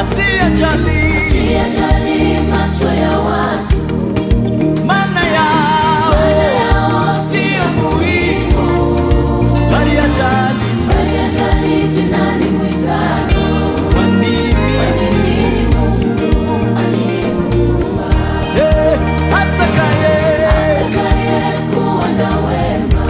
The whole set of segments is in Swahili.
asiyejali Siyajali macho ya watu, maana yao maana yao siyo muhimu, bali ajali bali ajali jina limwitalo. kwa nini Mimi ni Mungu aliyemuumba, Eh, atakaye atakayekuwa na wema,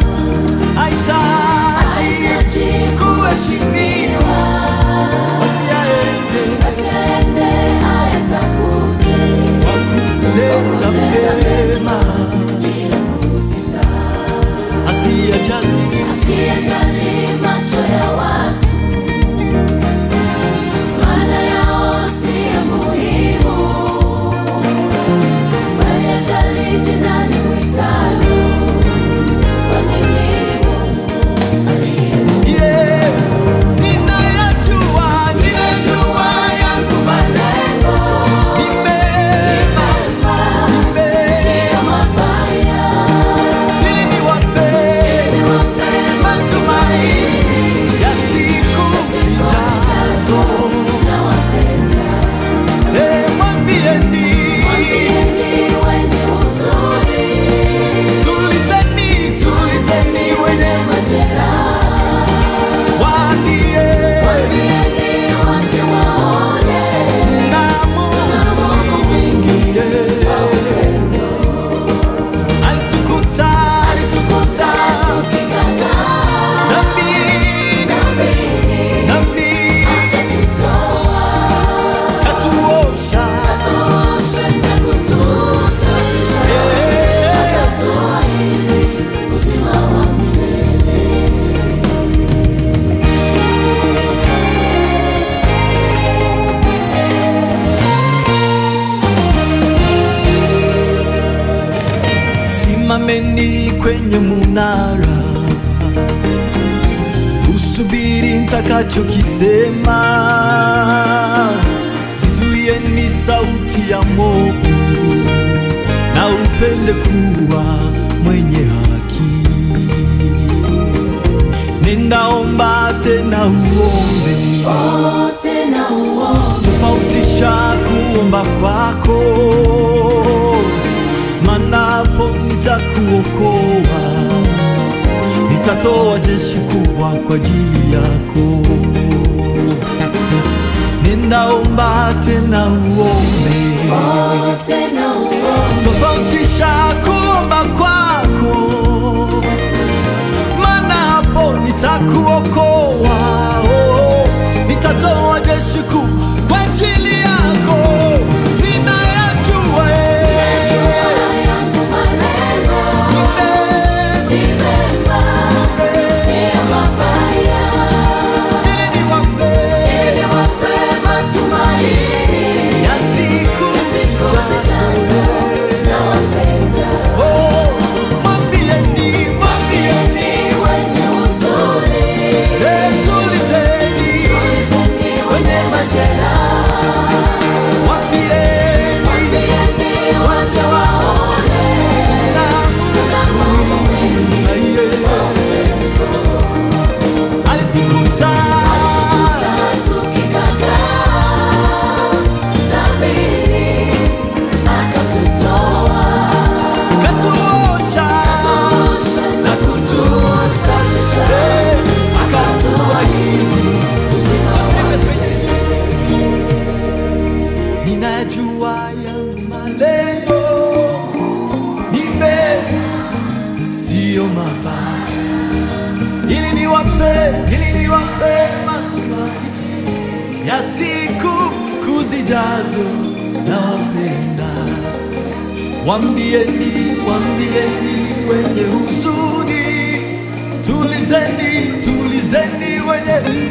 hahitaji hahitaji kuheshimiwa, wasiaende basi aende ayatafute kwa kutenda mema bila kusita. asiyejali Asiyejali macho ya watu, maana yao siyo muhimu, bali ajali jina limwitalo, kwani mimi ni Mungu aliyemuumba. Yeah. Ninayajua, Ninajua yangu malengo ni mema, mema, ni mema. siyo mabaya, Ili niwape ili niwape matumaini ya siku siku zijazo. zijazo. Nawapenda. Eh, mwambieni, Mwambieni wenye huzuni, tulizeni, tulizeni wenye majeraha. waambie, Mwambieni waje waone, na Mungu tuna Mungu mwingi yeah. wa upendo. alitukuta Alitukuta tukiganga dhambi, dhambini, dhambi, akatutoa, katuosha katuosha na kutusafisha. Eh, Akatuahidi uzima wa milele. simameni kwenye munara usubiri ntakachokisema zizuieni sauti ya movu na upende kuwa mwenye haki ninaomba tena uombe Wote na uombe, tofautisha kuomba kwako, manapo nitakuokoa, nitatoa jeshi kubwa kwa ajili yako. Ninaomba tena uombe, wote na uombe, tofautisha kuomba kwako, maana hapo nitakuokoa, oh, nitatoa jeshi kuu kwa ajili yako. Ninayajua jua yangu malengo eh, ni mema, siyo mabaya, ili niwape ili niwape matumaini ya siku siku zijazo. zijazo. Nawapenda. Oh, mwambieni, mwambieni, Mwambieni wenye huzuni, eh, tulizeni, tulizeni wenye majeraha. mwambieni, Mwambieni waje waone, na tuna Mungu mwingi alitukuta Alitukuta tukiganga dhambini, akatutoa, katuosha akatuosha na kutusafisha, akatuahidi uzima wa ninajua yangu malengo ni mema, siyo mabaya, ili niwape, ili niwape matumaini ya siku kuzijazo. Nawapenda, wambieni, wambieni wenye huzuni, tulizeni, tulizeni wenye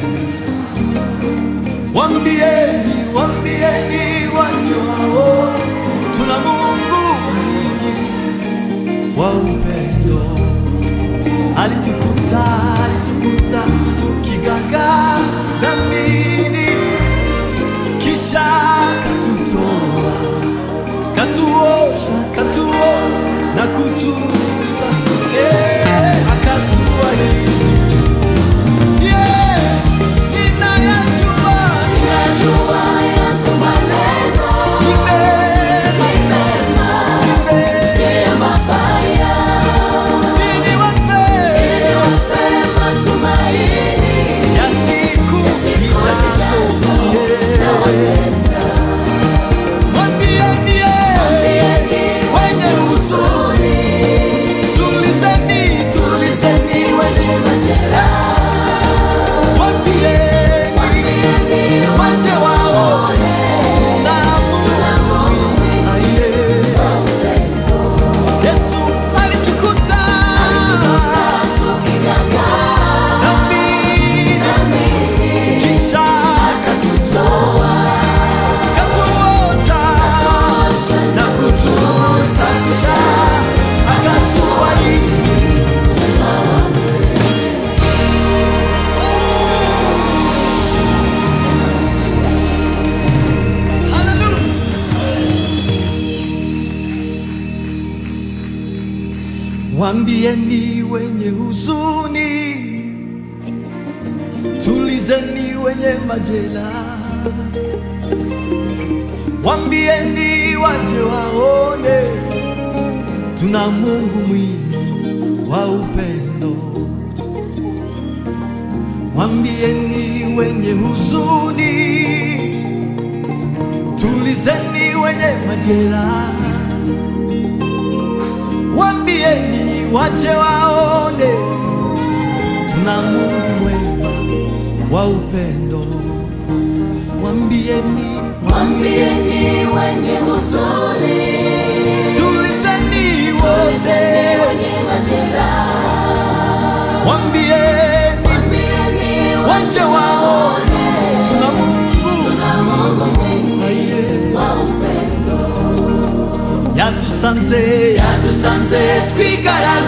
Wambieni, wambieni wajuao, tuna Mungu mwingi wa upendo. Alitukuta, alitukuta tukigaga dhambini, kisha katutoa, katuosha, katuo na kutuza, eh, akatuahidi Yeah, ninayajua Najua Mwambieni wenye huzuni, tulizeni, tulizeni wenye Mwambieni wache waone tuna Mungu aliye. Yesu alitukuta dhambi, kisha katuosha na kutusafisha, akatuahidi Hallelujah. Wambieni wenye huzuni, tulizeni wenye majeraha. Wambieni waje waone, tuna Mungu mwingi wa upendo. Wambieni wenye huzuni, tulizeni wenye majeraha. Wambieni waje waone, tuna Mungu mwema wa upendo. Wambieni, Mwambieni wenye huzuni, tulizeni tulizeni wote. wenye majeraha. Wambieni Mwambieni waje waone, tuna Mungu tuna Mungu mwingi Aye. wa upendo. yadusanze Yadusanze twigaragaza